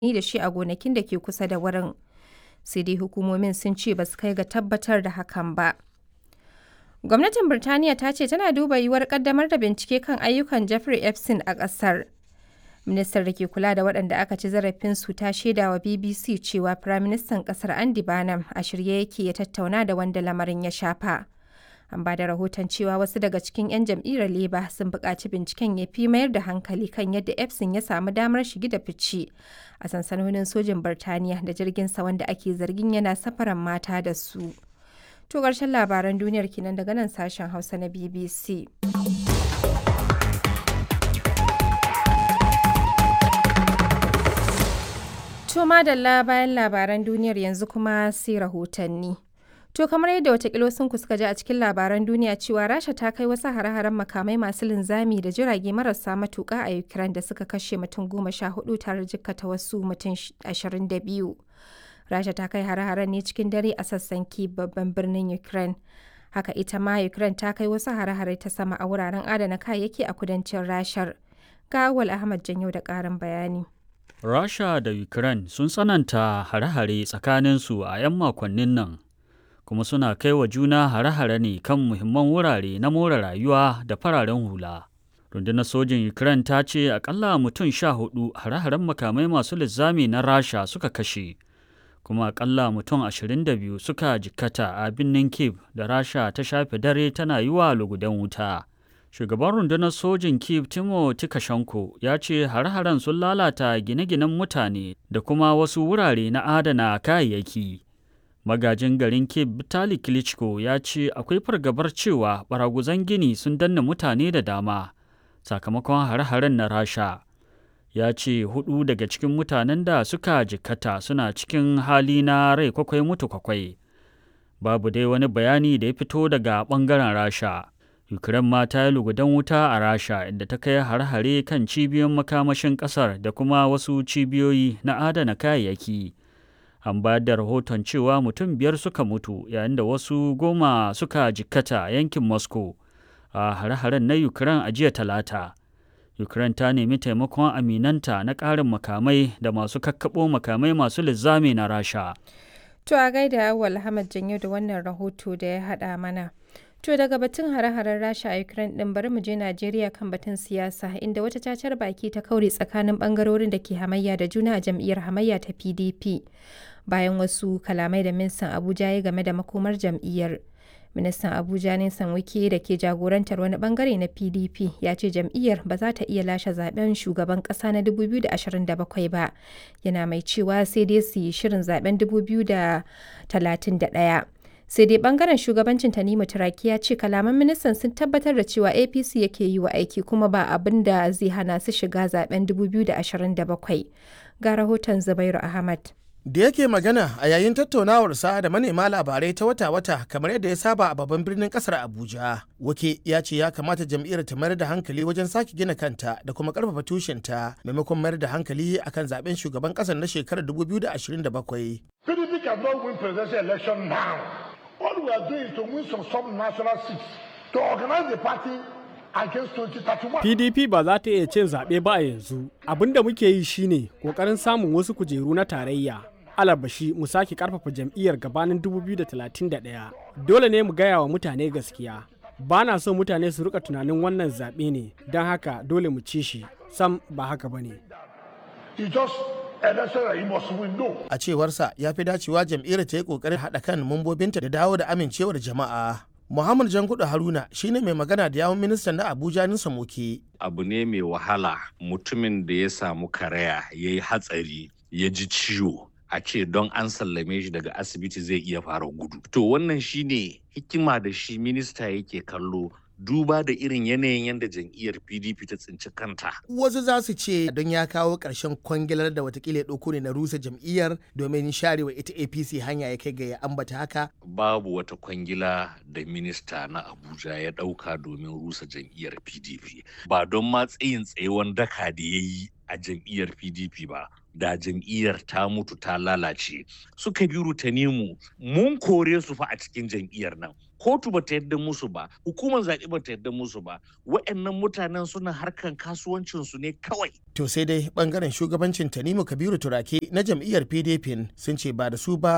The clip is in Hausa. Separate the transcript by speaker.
Speaker 1: da shi a gonakin da ke kusa da wurin. Sai dai hukumomin sun ce ba su kai ga tabbatar da hakan ba. Gwamnatin Birtaniya ta ce tana duba yiwuwar ƙaddamar da bincike kan ayyukan Jeffrey Epstein a ƙasar. Ministar da ke kula da waɗanda aka ci zarafinsu ta shaida wa BBC cewa Firaministan ƙasar Andy Burnham a shirye yake ya tattauna da wanda lamarin ya shafa. An ba da rahoton cewa wasu daga cikin 'yan jam'iyyar Labour sun buƙaci binciken ya fi mayar da hankali kan yadda Epstein ya samu damar shige da fice a sansanonin sojin Birtaniya da jirginsa wanda ake zargin yana safaran mata da su. To ƙarshen labaran duniyar kenan daga nan sashen Hausa na BBC. To madalla bayan labaran duniyar yanzu kuma sai rahotanni. To kamar yadda watakila sun suka ji a cikin labaran duniya cewa Rasha ta kai wasu hare-haren makamai masu linzami da jirage marasa matuƙa a Ukraine da suka kashe mutum goma sha hudu tare jikkata wasu mutum ashirin da biyu. Rasha ta kai hare-haren ne cikin dare a sassan Kyiv babban birnin Ukraine. Haka ita ma Ukraine ta kai wasu hare-hare ta sama a wuraren adana kayayyaki a kudancin Rashar. Ga Awal Ahmad Janyo da ƙarin bayani.
Speaker 2: Rasha da Ukraine sun tsananta hare-hare tsakaninsu a 'yan makonnin nan, kuma suna kai wa juna hare-hare ne kan muhimman wurare na more rayuwa da fararen hula. Rundunar sojin Ukraine ta ce akalla mutum sha hudu hare-haren makamai masu linzami na Rasha suka kashe, kuma akalla mutum ashirin da biyu suka jikkata a birnin Kiev da Rasha ta shafe dare tana yi wa lugudan wuta. Shugaban rundunar sojin Kiev Timo Tikashenko ya ce har-haren sun lalata gine-ginen mutane da kuma wasu wurare na adana kayayyaki. Magajin garin Kiev Vitali Klitschko ya ce akwai fargabar cewa baraguzan gini sun danna mutane da dama sakamakon har-haren na Rasha. Ya ce hudu daga cikin mutanen da suka jikkata suna cikin hali na rai kwakwai mutu kwakwai. Babu dai wani bayani da ya fito daga ɓangaren Rasha. Ukraine ma ta yi lugudan wuta a Rasha inda ta kai har-hare kan cibiyoyin makamashin ƙasar da kuma wasu cibiyoyi na adana kayayyaki. An bayar da rahoton cewa mutum biyar suka mutu yayin da wasu goma suka jikkata a yankin Moscow a har-haren na Ukraine a jiya talata. Ukraine ta nemi taimakon aminanta na ƙarin makamai da masu kakkaɓo makamai masu linzami na Rasha.
Speaker 1: To a gaida Awal Ahmad Janyo da wannan rahoto da ya haɗa mana. To daga batun hare-haren Rasha a Ukraine din bari mu je Najeriya kan batun siyasa inda wata cacar baki ta kaure tsakanin bangarorin da ke hamayya da juna a jam'iyyar hamayya ta PDP bayan wasu kalamai da ministan Abuja ya game da makomar jam'iyyar. Ministan Abuja Nisan Wike da ke jagorantar wani bangare na PDP ya ce jam'iyyar ba za ta iya lashe zaben shugaban kasa na 2027 ba. Yana mai cewa sai dai su yi shirin zaben 2031. sai dai bangaren shugabancin tanimu turaki ya ce kalaman ministan sun tabbatar da cewa apc yake yi wa aiki kuma ba abin da zai hana su shiga zaben 2027 ga rahoton zubairu ahmad
Speaker 3: da yake magana a yayin tattaunawarsa da manema labarai ta wata-wata kamar yadda ya saba a babban birnin kasar abuja wake ya ce ya kamata jam'iyyar ta mayar da hankali wajen sake gina kanta da kuma karfafa tushenta maimakon mayar da hankali akan zaben shugaban kasar na shekarar 2027
Speaker 4: PDP cannot win presidential election now. All we are doing is to win some sub-national seats to organize the party against 2031.
Speaker 5: PDP ba za ta iya cin zaɓe ba a yanzu. Abin da muke yi shine ƙoƙarin samun wasu kujeru na tarayya. Alabashi mu sake ƙarfafa jam'iyyar gabanin 2031. Dole ne mu gaya wa mutane gaskiya. Ba na so mutane su rika tunanin wannan zaɓe ne, don haka dole mu ci shi. Sam ba haka ba ne.
Speaker 4: It's just election that you must win. No.
Speaker 3: a cewarsa ya fi dacewa jam'iyyar ta yi kokarin haɗa kan mambobinta da dawo da amincewar jama'a muhammad jankudu haruna shine mai magana da yawun ministan na abuja nisa moke
Speaker 6: abu ne mai wahala mutumin da ya samu karaya ya yi hatsari ya ji ciwo a ce don an sallame shi daga asibiti zai iya fara gudu to wannan shine hikima da shi minista yake kallo duba da irin yanayin yadda jam'iyyar pdp ta tsinci kanta
Speaker 3: wasu za su ce don ya kawo ƙarshen kwangilar da watakila ya ɗauko ne na rusa jam'iyyar domin sharewa ita apc hanya ya kai ga ya ambata haka
Speaker 6: babu wata kwangila da minista na abuja ya ɗauka domin rusa jam'iyyar pdp ba don ma tsayin tsayewan daka da ya yi a jam'iyyar pdp ba da jam'iyyar ta mutu ta lalace suka biru ta nemu mun kore su fa a cikin jam'iyyar nan kotu ba ta yadda musu ba hukumar zaɓe ba ta yadda musu ba wa'annan mutanen suna harkan kasuwancinsu ne kawai
Speaker 3: To sai dai bangaren shugabancin Tanimu Kabiru Turake na jam'iyyar PDP sun ce ba da su ba